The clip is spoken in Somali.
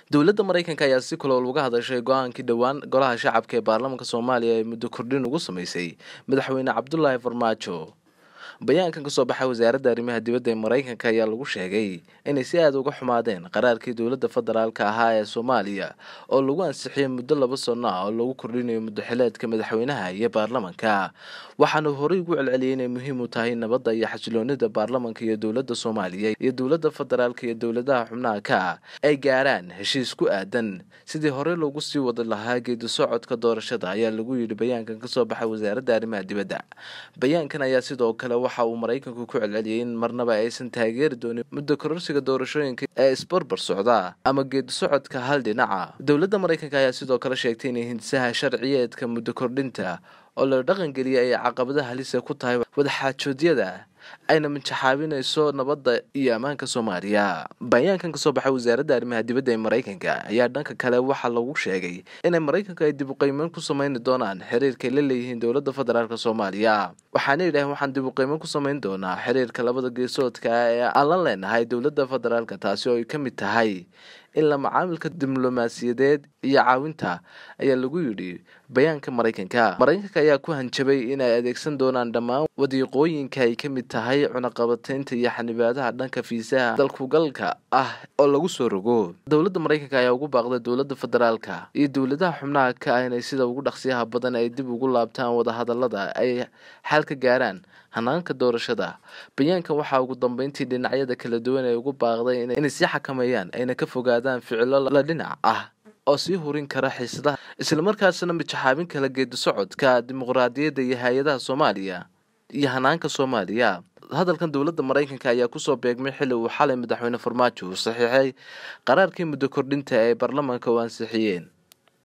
dowladda maraykanka ayaa si kulool uga hadashay go-aankii dhowaan golaha shacabka ee baarlamaanka soomaaliya ee muddo kordhin ugu sameysay madaxweyne cabdulaahi farmaajo bayaankan kasoo baxay wasaaradda arrimaha dibadda ee maraykanka ayaa lagu sheegay inay si aada uga xumaadeen qaraarkii dowladda federaalka ahaa ee soomaaliya oo lagu ansixiyay muddo laba sano ah oo lagu kordhinayo muddoxileedka madaxweynaha iyo baarlamanka waxaana horey ugu celceliyay inay muhiim u tahay nabadda iyo xasiloonida baarlamanka iyo dowladda soomaaliya iyo dowladda federaalka iyo dowladaha xubnaha ka ay gaaraan heshiis ku aadan sidii horey loogu sii wada lahaa geedi socodka doorashada ayaa lagu yidhi bayaankan kasoo baxay wasaaradda arrimaha dibadda bayaankan ayaa sidoo kale waxa uu maraykanku ku celceliyay in marnaba aysan taageeri doonin muddo kororsiga doorashooyinka ee isbarbar socda ama geedi socodka hal dhinaca dowladda maraykanka ayaa sidoo kale sheegtay inay hindisaha sharciyeedka muddo kordhinta oo la dhaqangeliyay ay caqabadaha halisa ku tahay wadaxaajoodyada ayna minjaxaabinayso nabadda iyo ammaanka soomaaliya bayaankan kasoo baxay wasaaradda arrimaha dibadda ee maraykanka ayaa dhanka kale waxaa lagu sheegay inay maraykanka ay dib uqeymeyn ku sameyni doonaan xiriirkay la leeyihiin dowladda federaalk soomaaliya waxaana yidhaaheen waxaan dib uqeymeyn ku sameyn doonaa xiriirka labada geesoodka ee aan la leenahay dowladda federaalka taasi oo ay ka mid tahay in la macaamilka diblomaasiyadeed iyo caawinta ayaa lagu yidhi bayaanka maraykanka maraykanka ayaa ku hanjabay inay adeegsan doonaan dhammaan wadiiqooyinka ay ka mid tahay cunaqabateynta iyo xanibaadaha dhanka fiisaha dalkugalka ah oo lagu soo rogo dowladda maraykanka ayaa ugu baaqday dowladda federaalka iyo dowladaha xubnaha ka ah inay sida ugu dhaqsiyaha badan ay dib ugu laabtaan wadahadalada ay xal ka gaaraan hanaanka doorashada bayaankan waxaa ugu dambeyntii dhinacyada kala duwan ay ugu baaqday inay sii xakameeyaan ayna ka fogaadaan ficilo la dhinac ah oo sii hurin kara xiisadaha islamarkaasna mijaxaabin kala geedi socodka dimuqraadiyadda iyo hay-adaha soomaaliya iyo hanaanka soomaaliya hadalkan dowladda maraykanka ayaa kusoo beegmay xilli uu xalay madaxweyne farmaajo uu saxiixay qaraarkii muddo kordhinta ee baarlamaanka u ansixiyeen